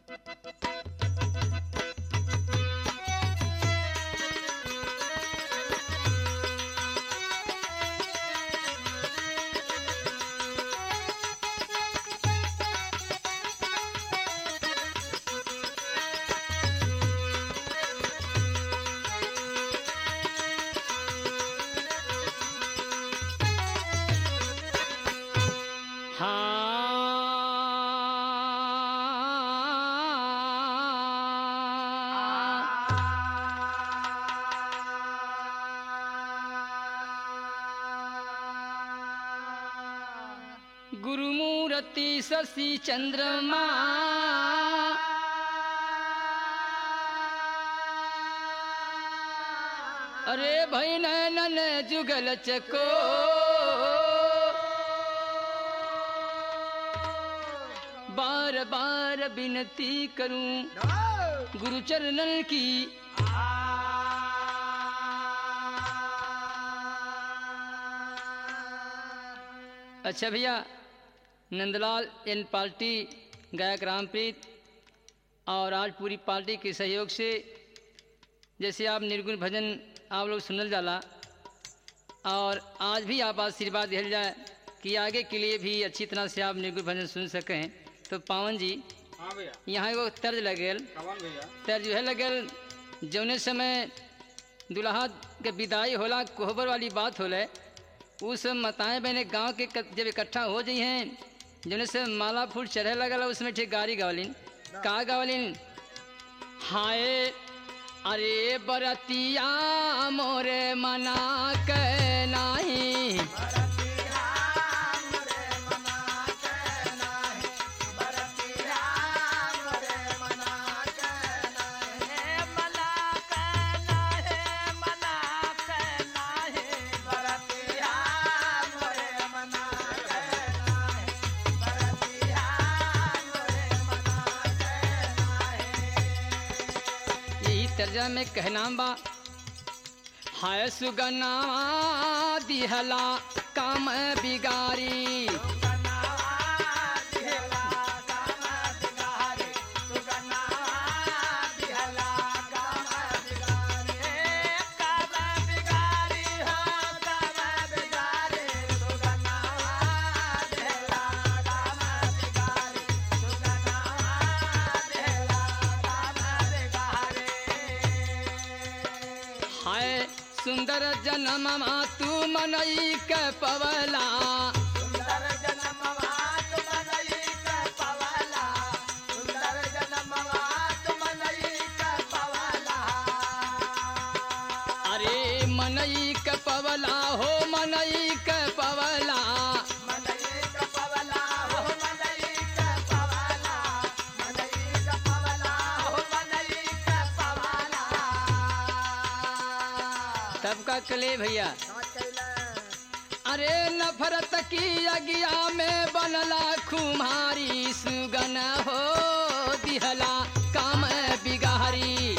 गुरुमूर्ति शशि चंद्रमा अरे भाई नैनन जुगल चको बार बार विनती करूं गुरु चरणन की अच्छा भैया नंदलाल एन पार्टी गायक रामप्रीत और आज पूरी पार्टी के सहयोग से जैसे आप निर्गुण भजन आप लोग सुनल जाला और आज भी आप आशीर्वाद दिया जाए कि आगे के लिए भी अच्छी तरह से आप निर्गुण भजन सुन सकें तो पावन जी हाँ भैया यहाँ एगो तर्ज लगल कवन भैया तर्ज यह लगल जौने समय दुल्हा के विदाई होला कोहबर वाली बात होले उस मताएं बहने गांव के क- जब इकट्ठा हो जाइ हैं जौने से माला फूल चढ़े लगल उसमें ठीक गाड़ी गावलिन का गावलिन हाय अरे बरतिया मोरे मना के नाही यही तर्जा में कहना बा हाय सुगना दिहला काम बिगारी हाय सुंदर जन्म तू मनई के पवला अरे मनई के पवला हो मनई के पवला तब का कले भैया अरे नफरत की अगिया में बनला खुमारी सुगन हो दिहला काम बिगारी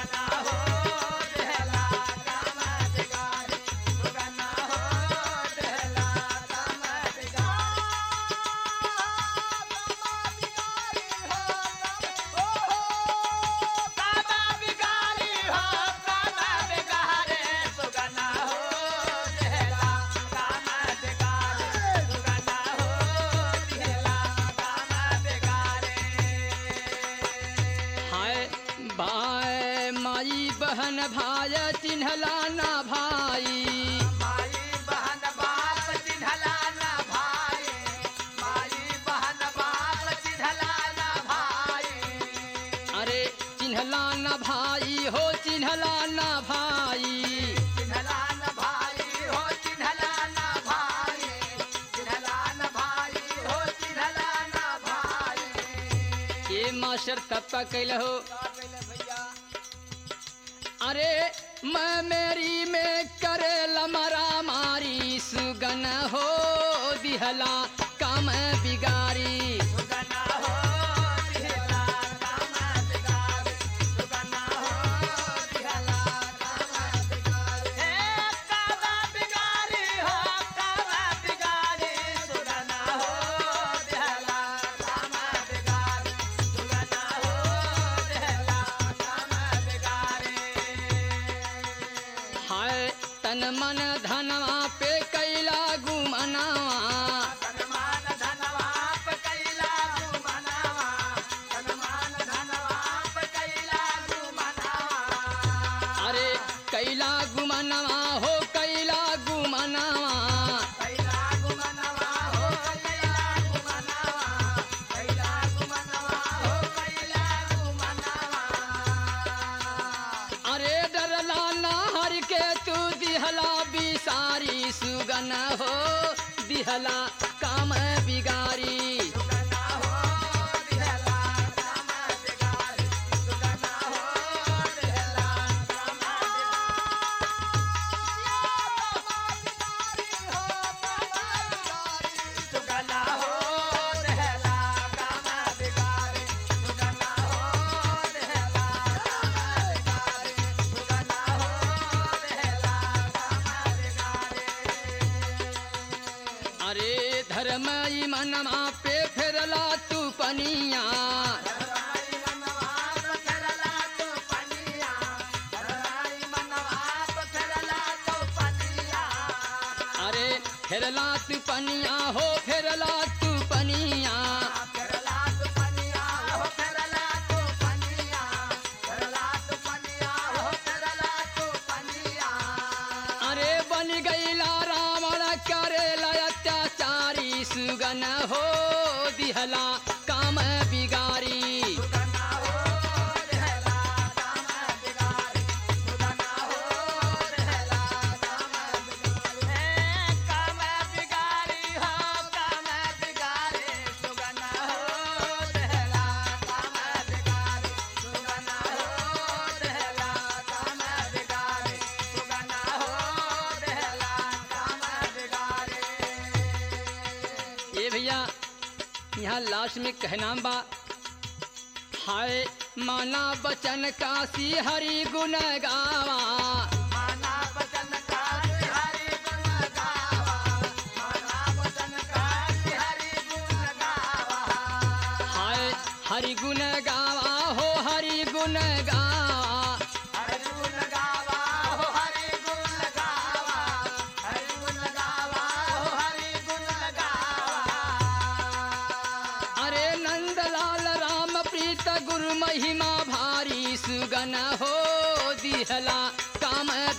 हाय भाई माई बहन भाई चिन्हला ना भाई अरे चिन्हला ना भाई हो चिन्हला ना भाई ये मास्टर तब का कैल हो अरे मैं मेरी में करे लमरा मारी सुगन हो दिहला काम बिगारी दिहला काम बिगारी अरे धर्म ई मनवा पे फेरला तू पनिया अरे फेरला तू पनिया हो फेरला तू पनिया अरे बन गईला रावण करेला अत्याचारी सुगन हो दिहला काम बिगारी ये भैया यहाँ लास्ट में कहना बा हाय माना बचन काशी हरि गुण गावा हाय हरि गुण गावा हो हरि गुण गावा अरे नंदलाल राम प्रीत गुरु महिमा भारी सुगन हो दिहला काम